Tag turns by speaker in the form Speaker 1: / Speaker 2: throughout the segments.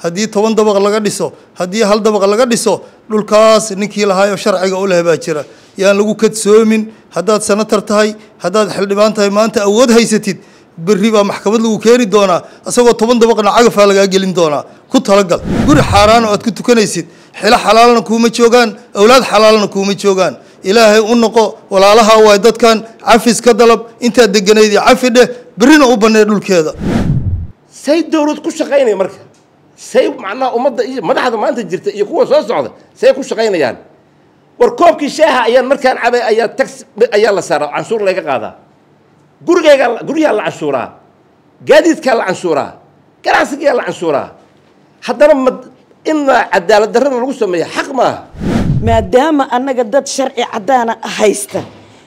Speaker 1: haddii toban dabaq laga dhiso haddii hal dabaq laga dhiso dhulkaas ninkii lahaayoo sharciga u leh baa jira yaan lagu kadsoomin haddaad senatar tahay haddaad xildhibaan tahay maanta awood haysatid berri baa maxkamad lagu keeni doonaa isagoo toban dabaqna cagafaa lagaa gelin doonaa ku talagal guri xaaraan oo aad ku tukanaysid xilo xalaalna kuuma joogaan awlaad xalaalna kuuma joogaan ilaahay u noqo walaalaha waay dadkan cafis ka dalab intaad deganayd iyo cafi dheh berrina u bannee dhulkeeda
Speaker 2: say dawlad ku shaqaynaya marka say macnaha ummadda iyo madaxda maanta jirta iyo kuwa soo socda say ku shaqaynayaan war koobkii shaaha ayaan markaan cabay ayaa tax ayaa la saaraa canshuur laga qaadaa gurigayga guryaha la canshuuraa gaadiidkaa la canshuuraa ganacsigaa la canshuuraa haddana ma ina cadaalad darrada lagu sameeya xaq maaha
Speaker 3: maadaama annaga dad sharci caddaana haysta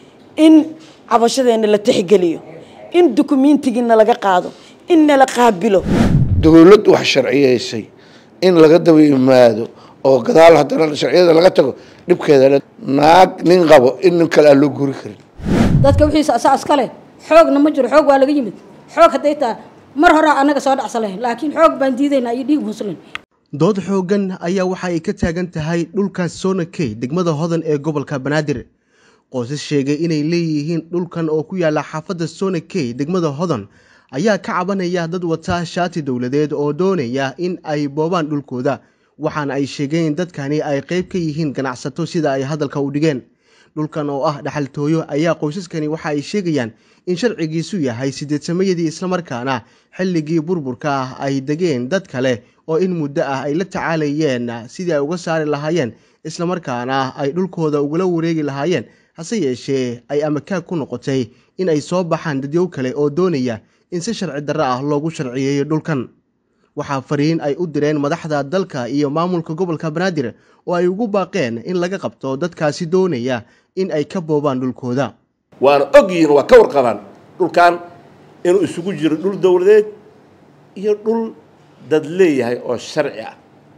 Speaker 3: in cabashadeenna la tixgeliyo in dukumentigiina laga qaado in nala qaabilo
Speaker 4: dowlad wax sharciyeysay in laga daba yimaado oo gadaal haddana sharciyada laga tago dhibkeeda naag nin qabo in nin kale aan loo guri karin
Speaker 5: dadka wixiisa asaa iskale xoogna ma jiro xoog waa laga yimid xoog hadday taa mar horaa annaga soo dhacsan lahayn laakiin xoog baan diidaynaa iyo dhiig muslin
Speaker 6: dood xooggan ayaa waxa ay ka taagan tahay dhulka sonakey degmada hodan ee gobolka banaadir qoysas sheegay inay leeyihiin dhulkan oo ku yaala xaafadda sonakey degmada hodan ayaa ka cabanaya dad wata shaati dowladeed oo doonaya in ay boobaan dhulkooda waxaana ay sheegeen in dadkani ay qayb ka yihiin ganacsato sida ay hadalka u dhigeen dhulkan oo ah dhaxaltooyo ayaa qoysaskani waxa ay sheegayaan in sharcigiisu yahay sideedsamayadii islamarkaana xilligii burburka ah ay degeen dad kale oo in muddo ah ay la tacaalayeen sidii ay uga saari lahaayeen islamarkaana ay dhulkooda ugula wareegi lahaayeen hase yeeshee ay amakaag ku noqotay in ay soo baxaan dadyow kale oo doonaya in si sharci darro ah loogu sharciyeeyo dhulkan waxaa fariin ay u direen madaxda dalka iyo maamulka gobolka banaadir oo ay ugu baaqeen in laga qabto dadkaasi doonaya in ay ka boobaan dhulkooda
Speaker 2: waana og yihiin waa ka warqabaan dhulkan inuu isugu jiro dhul dowladeed iyo dhul dad leeyahay oo sharci ah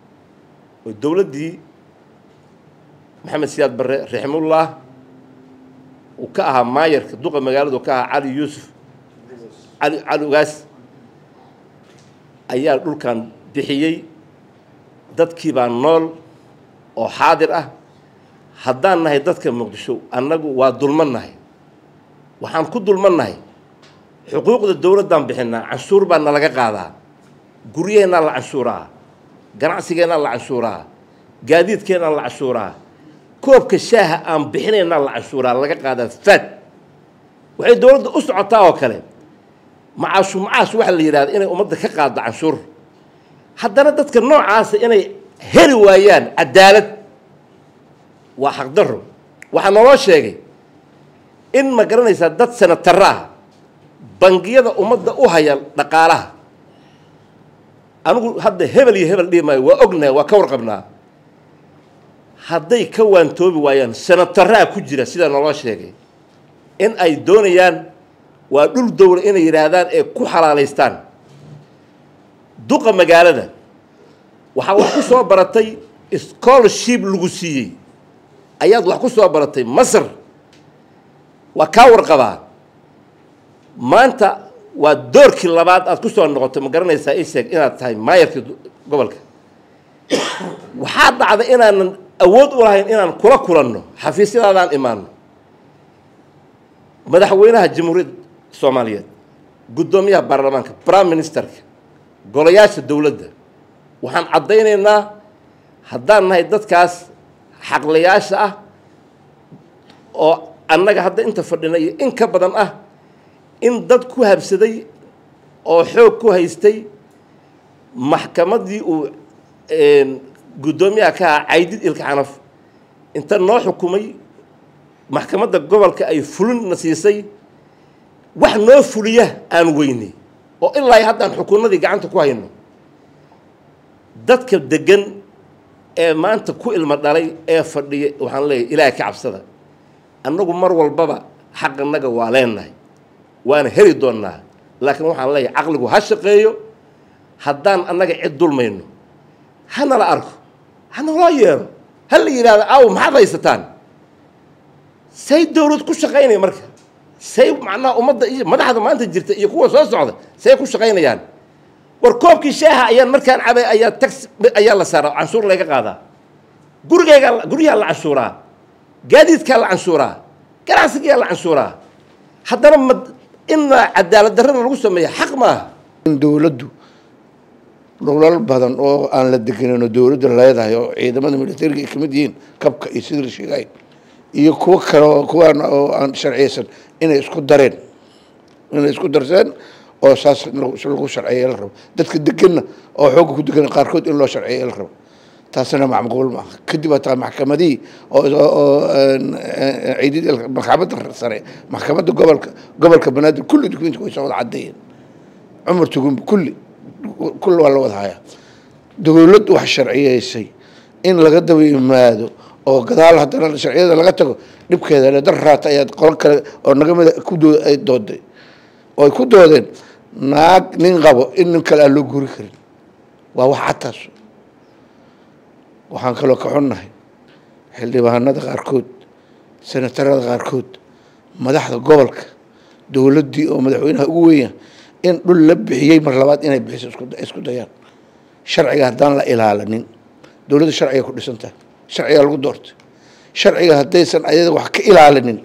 Speaker 2: oo dowladdii maxamed siyaad barre raximullah uu ka ahaa maayarka duqa magaaladu ka ahaa cali yuusuf cali cali ugaas ayaa dhulkan bixiyey dadkii baa nool oo xaadir ah haddaan nahay dadka muqdisho annagu waa dulman nahay waxaan ku dulman nahay xuquuqda dowladdaan bixinaa canshuur baa nalaga qaadaa guryaheennaa la canshuuraa ganacsigeennaa la canshuuraa gaadiidkeennaa la canshuuraa koobka shaaha aan bixinaynaa la canshuuraa laga qaadaa faad waxay dowladda u socotaa oo kale macaashu macaash waxaa la yidhahda inay ummadda ka qaaddo canshuur haddana dadka noocaasa inay heli waayaan cadaalad waa xaqdarro waxaa naloo sheegay in ma garanaysaa dad senataraah bangiyada ummadda u haya dhaqaalaha anigu hadda hebel iyo hebel dhihi maayo waa ognahay waa ka warqabnaa hadday ka waantoobi waayaan senataraha ku jira sidaa naloo sheegay in ay doonayaan waa dhul dowla inay yidhaahdaan ee ku xalaalaystaan duqa magaalada waxaa wax ku soo baratay scholarship lagu siiyey ayaad wax ku soo baratay masar waa kaa warqabaa maanta waa doorkii labaad aad ku soo noqotay ma garanaysaa isheeg inaad tahay maayarkii gobolka waxaa dhacda inaanan awood u lahayn inaan kula kulanno xafiisyadaadaan imaano madaxweynaha jamhuuriyadda soomaaliyeed guddoomiyaha baarlamaanka prime ministerka golayaasha dowladda waxaan caddaynaynaa haddaan nahay dadkaas xaqlayaasha ah oo annaga hadda inta fadhina iyo in ka badan ah in dad ku habsaday oo xoog ku haystay maxkamaddii uu guddoomiyaha ka ahaa caydid ilka xanaf inta noo xukumay maxkamadda gobolka ay fulinna siisay wax noo fuliya aan weynay oo ilaa haddaan xukunnadii gacanta ku hayno dadka deggan ee maanta ku ilmo dhalay ee fadhiya waxaan leeyahay ilaahay ka cabsada annagu mar walbaba xaqannaga waa leenahay waana heli doonnaa laakiin waxaan leeyahay caqligu ha shaqeeyo haddaan annaga cid dulmayno hanala arko hanaloo yeero ha la yidhahdo aaw maxaad haysataan say dawlad ku shaqaynaya marka say macnaha ummadda iyo madaxda maanta jirta iyo kuwa soo socda say ku shaqaynayaan war koobkii shaaha ayaan markaan cabay ayaa tax ayaa la saaraa canshuur laga qaadaa gurigayga guryaha la canshuuraa gaadiidkaa la canshuuraa ganacsigaa la canshuuraa haddana ma inaa cadaalad darrada lagu sameeya xaq maaha
Speaker 4: in dowladdu dhulal badan oo aan la degenin oo dowladda leedahay oo ciidamada militariga ay kamid yihiin kabka iyo sidii la sheegay iyo kuwo kale oo kuwaan oo aan sharciyeysan inay isku dareen inay isku darseen oo saas lagu sharciyeya la rabo dadka deganna oo xoogga ku degan qaarkood in loo sharciyeya la rabo taasina macquul maaha kadib hataa maxkamadihii oo ciidid maxkamadda sare maxkamadda gobolka gobolka banaadir kulli dukuminti way soo wada caddeeyeen cumar tugumba kulli kulli waa la wada hayaa dowlad wax sharciyeysay in laga daba yimaado oo gadaal haddana sharciyada laga tago dhibkeeda le dar raata ayaad qolan kale oo naga mida ku doo ay dooday oo ay ku doodeen naag nin qabo in nin kale aan loo guri karin waa wax cadtaas waxaan kaloo ka xunnahay xildhibaanada qaarkood senatarada qaarkood madaxda gobolka dowladdii oo madaxweynaha ugu weyn in dhul la bixiyey mar labaad inay bixiso isku dayaan sharciga haddaan la ilaalinin dowladda sharciga ku dhisan tahay sharcigaa lagu doortay sharciga haddaysan ayada wax ka ilaalinin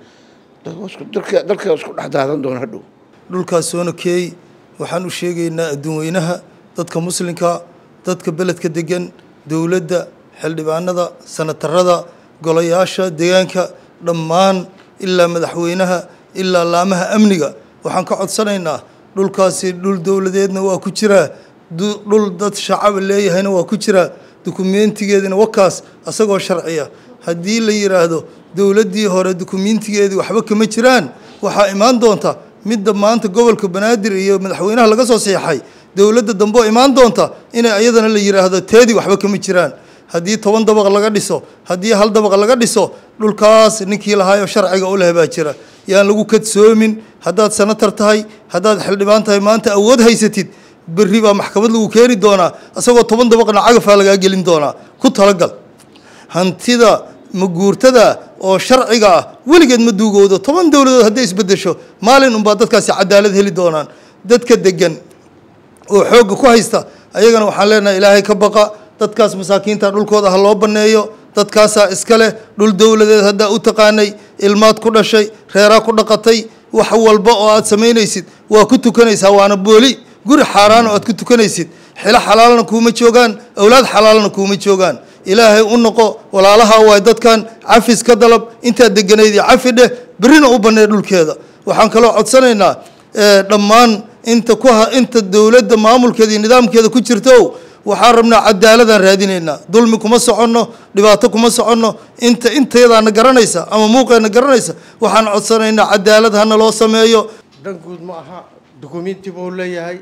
Speaker 4: dalka dalka isku dhex daadan doona hadhow
Speaker 1: dhulkaas soona keey waxaan u sheegaynaa adduun weynaha dadka muslimka dadka beledka degan dowladda xildhibaanada sanatarada golayaasha deegaanka dhammaan ilaa madaxweynaha ilaa laamaha amniga waxaan ka codsanaynaa dhulkaasi dhul dowladeedna waa ku jiraa dhul dad shacaba leeyahayna waa ku jiraa dukumentigeedina wakaas asagoo sharciya haddii la yidhaahdo dowladdii hore dukumentigeedii waxba kama jiraan waxaa imaan doonta midda maanta gobolka banaadir iyo madaxweynaha laga soo seexay dowladda dambe oo imaan doonta inay ayadana la yidhaahdo teedii waxba kama jiraan haddii toban dabaq laga dhiso haddii hal dabaq laga dhiso dhulkaas ninkii lahaayoo sharciga u leh baa jira yaan lagu kadsoomin haddaad sanatar tahay haddaad xildhibaan tahay maanta awood haysatid berri baa maxkamad lagu keeni doonaa isagoo toban dabaqna cagafaa lagaa gelin doonaa ku talagal hantida maguurtada oo sharciga ah weligeed ma duugoodo toban dowladood hadday isbedesho maalin unbaa dadkaasi cadaalad heli doonaan dadka degan oo xoogga ku haysta ayagana waxaan leenahay ilaahay ka baqa dadkaas masaakiinta dhulkooda ha loo banneeyo dadkaasaa iska leh dhul dowladeed haddaa u taqaanay ilmaad ku dhashay reeraa ku dhaqatay wax walba oo aad samaynaysid waa ku tukanaysaa waana booli guri xaaraan oo aad ku tukanaysid xilo xalaalna kuuma joogaan awlaad xalaalna kuuma joogaan ilaahay u noqo walaalaha waay dadkan cafis ka dalab intaad deganayd iyo cafi dheh berrina u bannee dhulkeeda waxaan kaloo codsanaynaa dhammaan inta ku inta dowladda maamulkeeda iyo nidaamkeeda ku jirto waxaan rabnaa cadaaladaan raadinaynaa dulmi kuma soconno dhibaato kuma soconno inta intayadaana garanaysa ama muuqeena garanaysa waxaan codsanaynaa cadaalad hana loo sameeyo
Speaker 7: dan guud ma aha dukumenti buu leeyahay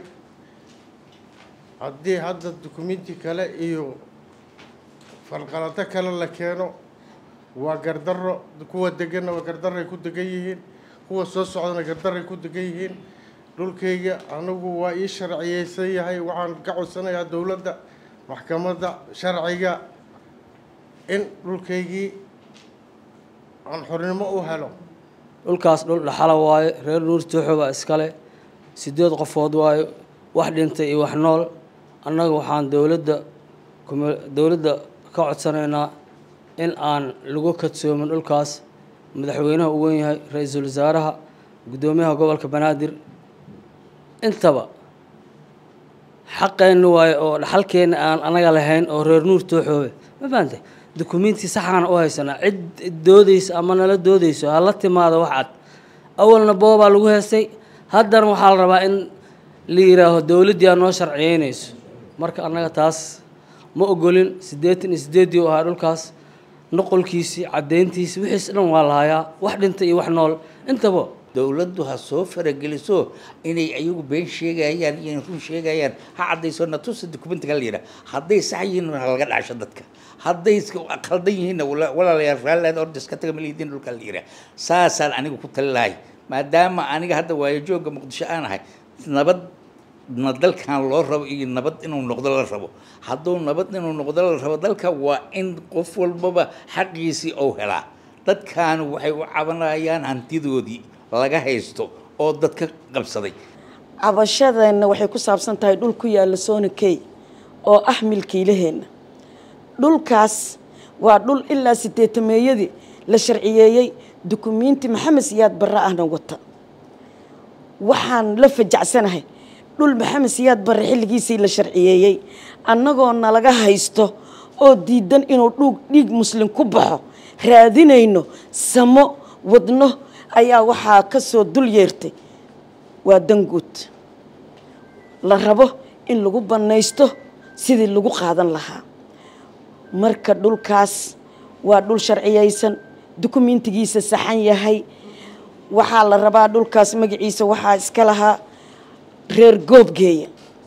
Speaker 7: haddii hadda dukumenti kale iyo falqalado kale la keeno waa gardarro kuwa deganna waa gardarray ku degan yihiin kuwa soo socdana gardarray ku degan yihiin dhulkayga anigu waa ii sharciyeysan yahay waxaan ka codsanayaa dowladda maxkamadda sharciga in dhulkaygii aan xornimo u helo
Speaker 8: dhulkaas dhul dhaxala waayo reer nuur tooxo baa iskale sideed qofood waayo wax dhintay iyo wax nool annaga waxaan dowladda dowladda ka codsanaynaa in aan lagu kadsoomin dhulkaas madaxweynaha u weyn yahay ra-iisul wasaaraha guddoomiyaha gobolka banaadir intaba xaqeenna waayo oo dhaxalkeenna aan anaga lahayn oo reer nuur tooxoobe ma fahamtay dukumenti saxaana u haysanaa cid doodaysa ama nala doodayso hala timaado wax cad awalna boobaa lagu heestay haddana waxaa la rabaa in la yidhaaho dowladdii aa noo sharciyeynayso marka annaga taas ma ogolin siddeetan iyo siddeeddii u ahaa dhulkaas noqolkiisii caddayntiisii wixiis dhan waa la hayaa wax dhinta iyo wax nool intaba
Speaker 9: dowladdu ha soo farageliso inay ayagu been sheegayaan iyo run sheegayaan ha caddayso natusa documentiga la yidhaha hadday sax yihiin ha laga dhasho dadka hadday khaldan yihiinna walaalayaal raalliad ordas ka taga malihidiin dhulka la yidhaha saasaan anigu ku tali lahay maadaama aniga hadda waayo joogga muqdisho aan ahay nabad na dalkan loo rabo iyo nabad inuu noqdo la rabo hadduu nabad inuu noqdo la rabo dalka waa in qof walbaba xaqiisii ou helaa dadkaanu waxay u cabanayaan hantidoodii laga haysto oo dadka qabsaday
Speaker 3: cabashadeenna waxay ku saabsan tahay dhul ku yaalla soona key oo ah milkiilaheenna dhulkaas waa dhul ilaa sideetameeyadii la sharciyeeyey dukumiinti maxamed siyaad barre ahna wata waxaan la fajacsanahay dhul maxamed siyaad barre xilligiisii la sharciyeeyey annagoo nalaga haysto oo diidan inuu dhug dhiig muslim ku baxo raadinayno samo wadno ayaa waxaa ka soo dul yeertay waa danguud la rabo in lagu bannaysto sidii lagu qaadan lahaa marka dhulkaas waa dhul sharciyaysan dukumiintigiisa saxan yahay waxaa la rabaa dhulkaas magaciisa waxaa iska lahaa reer goobgeeya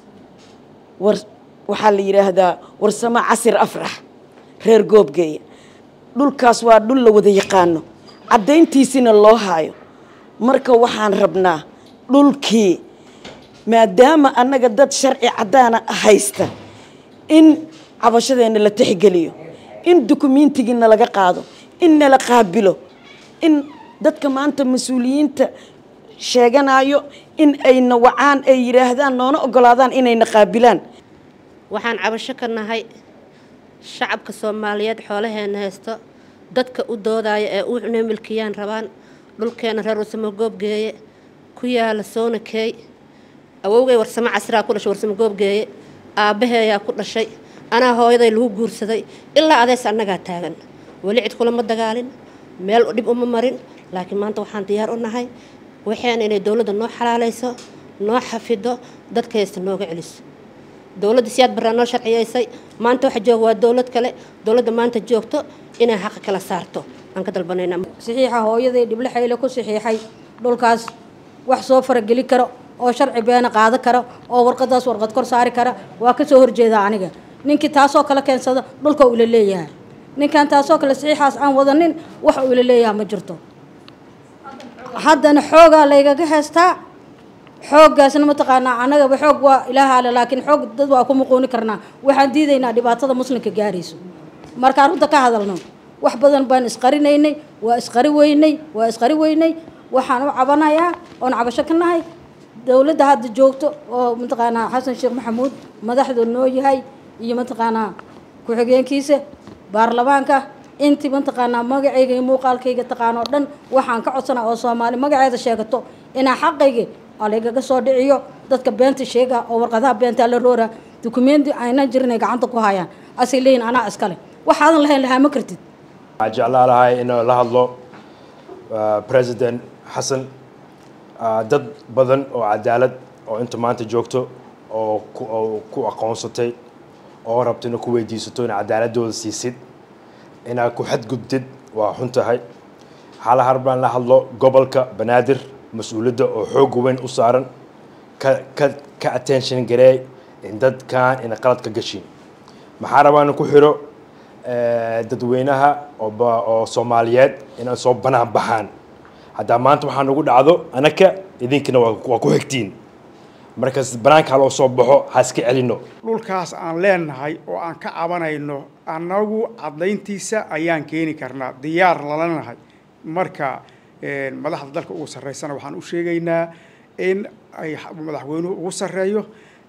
Speaker 3: war waxaa la yidhaahdaa warsamo casir afrax reer goobgeeya dhulkaas waa dhul la wada yaqaano caddayntiisina loo haayo marka waxaan rabnaa dhulkii maadaama annaga dad sharci caddaana haysta in cabashadeenna la tixgeliyo in dukumiintigiina laga qaado in nala qaabilo in dadka maanta mas-uuliyiinta sheeganayo in ayna wacaan ay yidhaahdaan noona ogolaadaan inayna qaabilaan
Speaker 10: waxaan cabasho ka nahay shacabka soomaaliyeed xoolaheena haysto dadka u doodaya ee u cunay milkiyaan rabaan dhulkeena reer warsamo goobgeeye ku yaala soona keey awowgay warsamo casraa ku dhashay warsamo goobgeeye aabbaheeyaa ku dhashay anaa hooyaday lagu guursaday ilaa adees annagaa taagan weli cid kulama dagaalin meel dhib uma marin laakiin maanta waxaan diyaar u nahay waxeena inay dowladda noo xalaalayso noo xafido dadka haysta nooga celiso dowladda siyaad barraa noo sharciyaysay maanta waxa jooga waa dowlad kale dowladda maanta joogto inay xaqa kala saarto aan ka dalbanayna
Speaker 5: saxiixa hooyaday dhible xayle ku saxiixay dhulkaas wax soo farageli karo oo sharci beena qaado kara oo warqadaas warqad kor saari kara waa ka soo horjeedaa aniga ninkii taasoo kale keensada dhulka uu ila leeyahay ninkan taasoo kale saxiixaas aan wadanin wax uu ila leeyahay ma jirto haddana xoogaa laygaga heystaa xooggaasna mataqaanaa annagaba xoog waa ilaaha ale laakiin xoog dad waa ku muquuni karnaa waxaan diidaynaa dhibaatada muslimka gaarayso markaan runta ka hadalno wax badan baan isqarinaynay waa isqari weynay waa isqari weynay waxaan u cabanayaa oon cabasho ka nahay dowladda hadda joogto oo mataqaanaa xasan sheekh maxamuud madaxda noo yahay iyo mataqaanaa ku-xigeenkiisa baarlamaanka intii mataqaanaa magacayga iyo muuqaalkayga taqaanoo dhan waxaan ka codsanaa oo soomaali magaceeda sheegato inaa xaqayga alaygaga soo dhiciyo dadka beenta sheega oo warqadaha beentaa la roora dukumenti aynan jirin ay gacanta ku hayaan asay leeyihin anaa iskale waxaadan lahayn lahaa ma kartid
Speaker 11: waxaan jeclaa lahay inuu la hadlo president xasan dad badan oo cadaalad oo inta maanta joogto oo ku oo ku aqoonsatay oo rabta inaa ku weydiisato ina cadaaladooda siisid inaad ku xadgudbtid waa xun tahay xaala harbaan la hadlo gobolka banaadir mas-uuliyadda oo xooga weyn u saaran ka ka ka attention gareey in dadkan ina qalad ka gashin maxaa rabaa in ku xiro dadweynaha oo oo soomaaliyeed inay soo banaan baxaan haddaa maanta waxaa nagu dhacdo anaka idinkina waa waa ku xigtiin markaas banaankaa loo soo baxo ha iska celino
Speaker 12: dhulkaas aan leenahay oo aan ka cabanayno annagu caddayntiisa ayaan keeni karnaa diyaar lalanahay marka madaxda dalka ugu sarreysana waxaan u sheegaynaa in ay madaxweynuhu ugu sarreeyo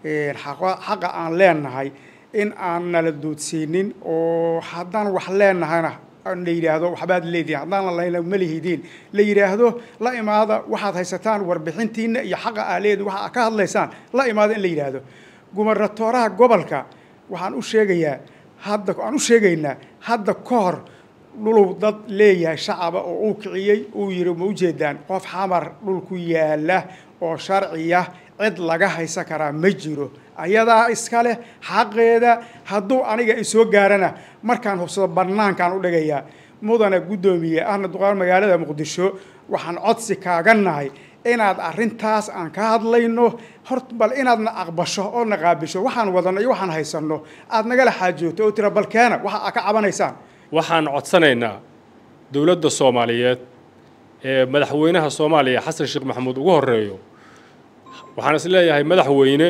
Speaker 12: xaqa aan leenahay in aan nala doodsiinin oo haddaan wax leenahayna la yidhaahdo waxbaad leedihin haddaan lalahayna ma lihidiin la yidhaahdo la imaada waxaad haysataan warbixintiina iyo xaqa aa leedi waxa ka hadlaysaan la imaada in la yidhaahdo gumarnatooraha gobolka waxaan u sheegayaa hadda aan u sheegaynaa hadda ka hor dhuluu dad leeyahay shacaba oo uu kiciyey uu yidhi ma ujeedaan qof xamar dhul ku yaala oo sharciya cid laga haysan karaa ma jiro ayadaa iska leh xaqeeda hadduu aniga isoo gaarana markaan hubsado bannaankaan u dhigayaa mudana guddoomiye ahna duqaal magaalada muqdisho waxaan codsi kaaga nahay inaad arrintaas aan ka hadlayno hort bal inaadna aqbasho oo na qaabisho waxaan wadano iyo waxaan haysanno aad nagala xaajooto oo tira balkeena waxa aad ka cabanaysaan
Speaker 13: waxaan codsanaynaa dowladda soomaaliyeed ee madaxweynaha soomaaliya xasan sheekh maxamuud ugu horeeyo waxaan is leeyahay madaxweyne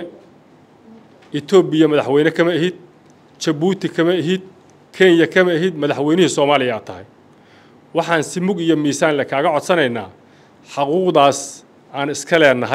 Speaker 13: etoobiya madaxweyne kama ihid jabuuti kama ihid kenya kama ihid madaxweynihii soomaaliya aad tahay waxaan si mug iyo miisaan le kaaga codsanaynaa xaquuqdaas aan iska leenahay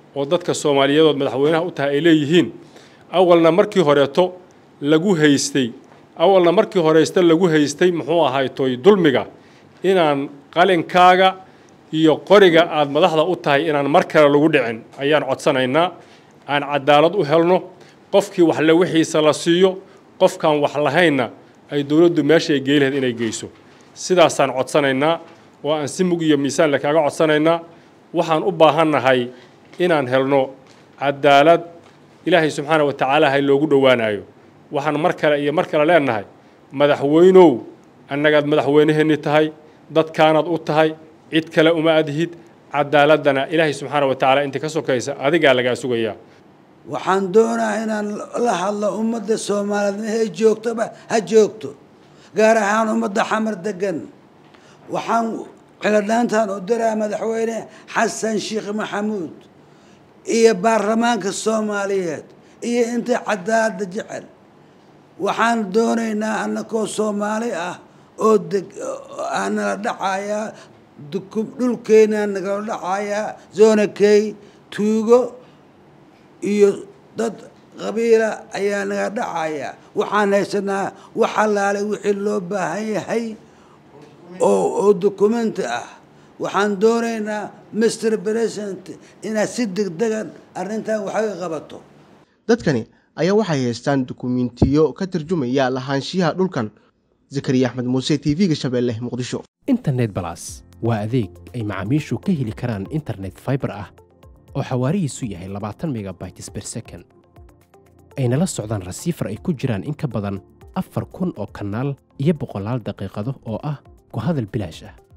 Speaker 13: oo dadka soomaaliyeedood madaxweynaha u tahay ay leeyihiin awalna markii horeeto lagu haystay awalna markii horeysta lagu haystay muxuu ahaytoy dulmiga inaan qalinkaaga iyo qoriga aad madaxda u tahay inaan mar kale lagu dhicin ayaan codsanaynaa aan cadaalad u helno qofkii waxle wixiisa la siiyo qofkaan wax lahaynna ay dowladdu meeshay gey lahayd inay geyso sidaasaan codsanaynaa oo aan si mug iyo miisaan le kaaga codsanaynaa waxaan u baahannahay inaan helno cadaalad ilaahay subxaana wa tacaala hay loogu dhowaanayo waxaan mar kale iyo mar kale leenahay madaxweynow annagaad madaxweyneheenni tahay dadkaanaad u tahay cid kale uma adhid cadaaladana ilaahay subxaana wa tacaala inta ka sokaysa adigaa lagaa sugayaa
Speaker 14: waxaan doonaa inaan la hadlo ummadda soomaaliyeed mehay joogtoba ha joogto gaar ahaan ummadda xamar degan waxaan ciladhaantan u diraa madaxweyne xasan sheekh maxamuud iyo baarlamaanka soomaaliyeed iyo inta cadaalada jecel waxaan doonaynaa annakoo soomaali ah oo deg aan nala dhacayaa dhulkeena nagala dhacayaa zona key tuugo iyo dad qabiila ayaa naga dhacayaa waxaan haysanaa wax allaale wixii loo baahan yahay oo oo dukumenti ah waxaan doonaynaa mr president inaad si degdegan arrintan waxay qabato
Speaker 6: dadkani ayaa waxay haystaan dukumiintiyo ka tarjumaya lahaanshiyaha dhulkan zakariya axmed muuse t v-ga shabeelle muqdisho
Speaker 15: internet balas waa adeeg ay macaamiishu ka heli karaan internet faibar ah oo xawaarihiisu yahay labaatan megabytes ber second ayna la socdaan rasiifar ay ku jiraan in ka badan afar kun oo kanaal iyo boqolaal daqiiqado oo ah ku hadal bilaash ah